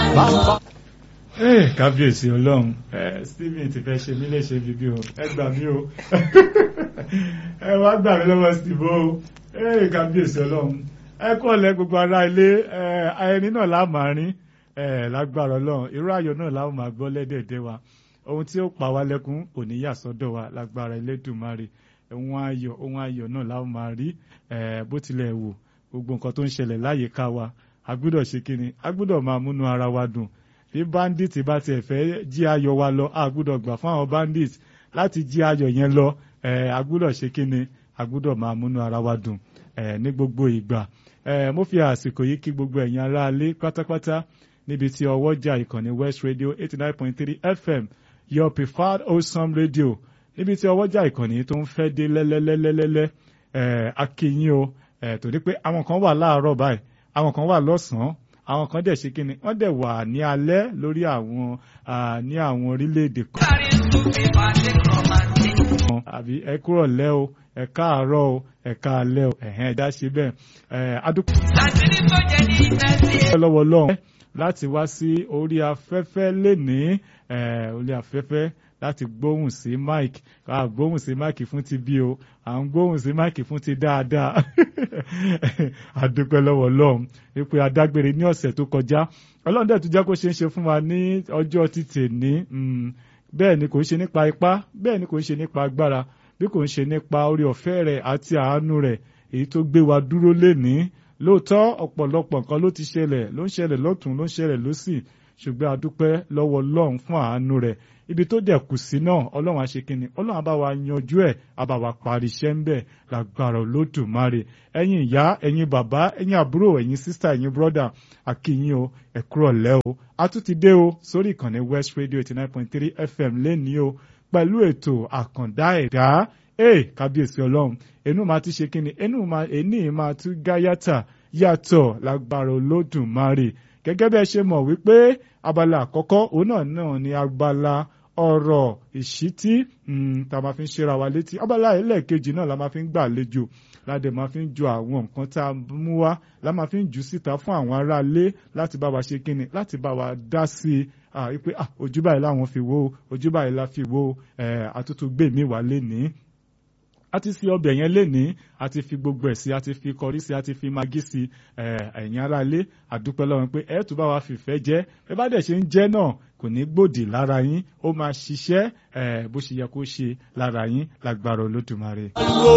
Ee, kábíyèsí ọlọ́run ẹ Stephen ti fẹ́ ṣe mí léṣe bíbí o ẹ gbà mí o ẹ wá gbà mí lọ́wọ́ Steve o ee kábíyèsí ọlọ́run ẹ kọ́ ọ̀lẹ́ gbogbo ará ilé ẹ ẹni náà lá máa rín ẹ lágbára ọlọ́run irú ayọ̀ náà láwọn máa gbọ́ lẹ́dẹ̀ẹ̀dẹ̀ wa ohun tí ó pa wá lẹ́kún kò ní yà sọ́dọ̀ wa lágbára Elédùmarè ohun ayọ̀ ohun ayọ̀ náà láwọn máa rí ẹ bó tilẹ̀ wò gbogbo nǹkan tó ń ṣẹlẹ̀ láyìíká wa a gbọ́dọ̀ ṣe kíni a gbọ́dọ̀ máa múnú ara wa dùn bí bandit bá tiẹ̀ fẹ́ jí ayọ̀ wa lọ a gbọ́dọ̀ gbà fún àwọn bandit láti jí ayọ̀ yẹn lọ ẹ̀ a gbọ́dọ̀ ṣe kíni a gbọ́dọ̀ máa múnú ara wa dùn ẹ̀ ní gbogbo ìgbà ẹ̀ mo fi àsìkò yìí kí gbogbo ẹ̀yin aráalé pátápátá níbi tí ọwọ́jà ìkànnì West Radio eighty nine point three FM your preferred wholesome radio níbi tí ọwọ́jà ìkànnì tó ń fẹ́ dé lẹ́lẹ́lẹ́lẹ́lẹ́ ẹ̀ akínyìn o ẹ̀ torí pé àwọn kan wà láàárọ̀ báyìí àwọn kan wà lọ́sàn-án àwọn kan dẹ̀ ṣe kíni wọ́n dẹ̀ wà ní alẹ́ lórí àwọn ní àwọn orílẹ̀-èdè kan. àbí ẹ kúrọ̀ lẹ́ o ẹ káàárọ̀ o ẹ káalẹ́ o ẹ̀hẹ́n ẹ̀dá ṣe bẹ́ẹ̀ ẹ̀ adúpọ̀ lọ́wọ́ lọ́hùn láti wá sí orí afẹ́fẹ́ lénìí orí afẹ́fẹ́ láti gbóhùn sí mike a gbóhùn sí mike fún ti bí o à ń gbóhùn sí mike fún ti dáadáa àdúpẹ́ lọ́wọ́ ọlọ́run wípé adágbére ní ọ̀sẹ̀ tó kọjá ọlọ́run dẹ̀ tún jẹ́ kó ṣe ń ṣe fún wa ní ọjọ́ títì ní bẹ́ẹ̀ ni kò ń ṣe nípa ipá bẹ́ẹ̀ ni kò ń ṣe nípa agbára bí kò ń ṣe nípa orí ọ̀fẹ́ rẹ̀ àti àánú rẹ̀ èyí tó gbé wa dúró lénìí lóòótọ́ ọ̀pọ̀lọpọ̀ nǹkan ló ti ṣẹlẹ̀ ló ń ṣẹlẹ̀ lọ́tún ló ń ṣẹlẹ̀ lósì ṣùgbọ́n adúpẹ́ lọ́wọ́ ọlọ́run fún àánú rẹ̀ ibi tó dẹ̀ kù sí náà ọlọ́run àṣekínni ọlọ́run àbá wa yanjú ẹ̀ àbá wa parí iṣẹ́ ń bẹ̀ lágbára olódùmarè ẹ̀yin ìyá ẹ̀yin bàbá ẹ̀yin àbúrò ẹ̀yin sísá ẹ̀yin bírọ́dà àkìyìn o ẹ̀kúrọ̀ lẹ́ o a tún ti dé o sórí ìkànnì West Radio eighty nine point three FM lẹ́ni o pẹ̀lú ètò àkàndá ẹ̀dá ee kábíyèsí ọlọ́run ẹnu máa ti ṣe kínni ẹnu máa ẹni máa tún gáyàtà yàtọ̀ lágbára olódùmarè gẹ́gẹ́ bí ẹ ṣe mọ̀ wípé abala àkọ́kọ́ òun náà náà ni abala ọ̀rọ̀ ìṣítí tá a máa fi ń ṣera wa létí abala ẹlẹ́ẹ̀kejì náà la máa fi ń gbàlejò ládẹ máa fi ń ju àwọn nǹkan tá a mú wá la máa fi ń jù síta fún àwọn aráalé láti bá wa ṣe kínni láti bá wa dá sí i wípé ojú báyìí láwọn fi wò ojú báyìí la fi wò àtútù gbé mi wá lénìí a ti fi ọbẹ̀ yẹn lénìí a ti fi gbogbo ẹ̀ sí a ti fi kọrí sí a ti fi magí sí ẹ̀yin ará ilé àdúpẹ́ lọ́wọ́ pé ẹ̀ tún bá wa fìfẹ́ jẹ́ ẹ bá dẹ̀ ṣe ń jẹ́ náà kò ní gbòdì lára yín ó máa ṣiṣẹ́ bó ṣe yẹ kó ṣe lára yín lágbára olódùmarè.